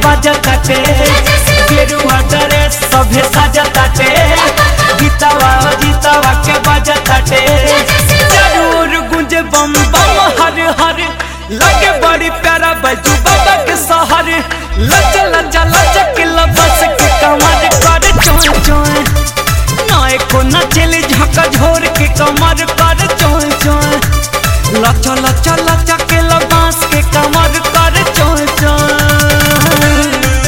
बाजताटे गेरुआ ड्रेस सभे साजताटे गीतावा जीतावा के बाजताटे जरूर गुंजे बम बम हर हर लगे बड़ी प्यारा बजू बाबा के सहर लच लच लच के लबस के कमर कर चोय चोय नाय को नचल झक झोर के कमर कर चोय चोय लच लच लच के लबास के कमर कर चोय चोय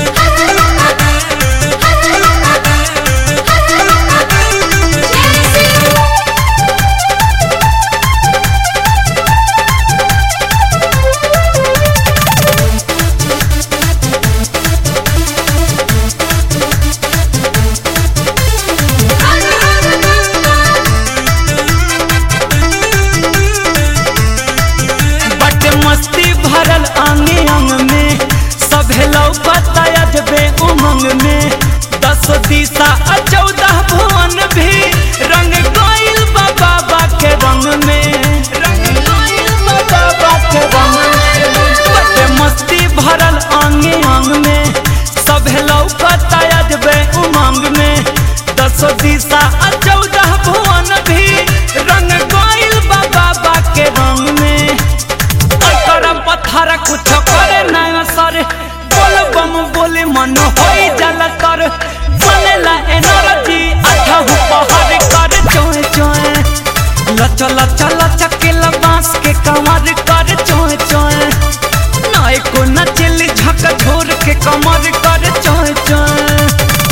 बट मस्ती भरल आंगे अंग में सभे लौकता अजबे उमंग में दस दिशा आ चौदह भुवन भी रंग गइल बा बाबा के रंग में रंग गइल बा बाबा के रंग में बट मस्ती भरल आंगे अंग में सभे लौकता अजबे उमंग में दस दिशा आ चौदह भुवन भी रंग गइल बा बाबा के रंग में करम पत्थर कुछ करे नया सर बोल बम बोले मन होई जल कर बनेला एनर्जी अठहु पहर कर चोय चोय लच लच लच के लबास के कमर कर चोय चोय नाय को नचल झक झोर के कमर कर चोय चोय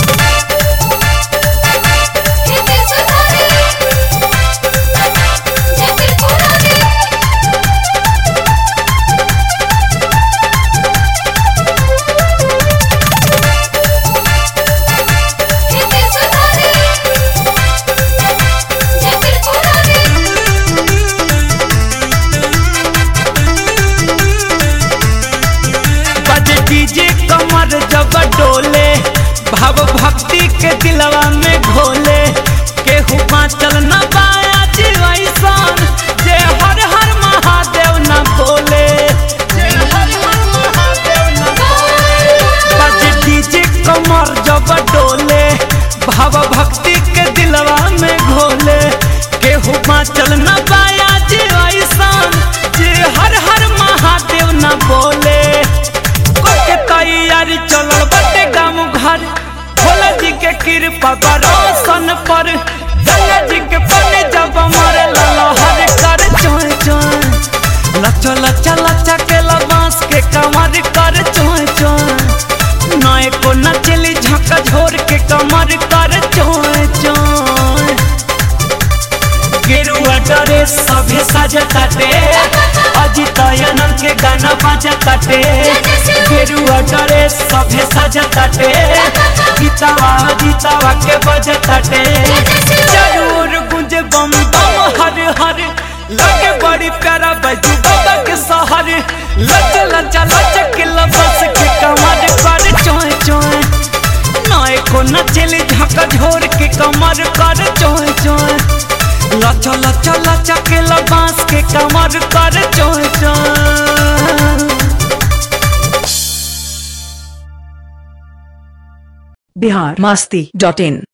बजे डीजे कमर जब डोले भाव भक्ति के दिलवा में घोले केहू बाँचल न पाया जीवैसन जे हर हर महादेव न बोले जे हर हर महादेव न बोले बजे डीजे कमर जब डोले भाव भक्ति के दिलवा में घोले केहू बाँचल न पाया जीवैसन जे हर हर महादेव न बोले के तैयारी चलल बटे गाँव घर भोला जी के कृपा बरोसन पर गंगा जी के पानी जब मारे लहर कर चोय चोय लच लच लच के लबास के कमर कर चोय चोय नए को नचली झक झोर के कमर कर चोय चोय गेरुआ डरे सभे सजताटे अजित आनंद के गाना बजताटे गेरुआ डरे सभे सजताटे गीतावा गीतावा के बजताटे जरूर गुंजे बम बम हर हर लगे बड़ी प्यारा बजू बाबा के सहर लच लच लच के लबस के कमर कर चोय चोय नाय को नचली झक झोर के कमर कर चोय चोय लच लच लच के लबास के कमर कर चोय चोय बिहार मस्ती डॉट इन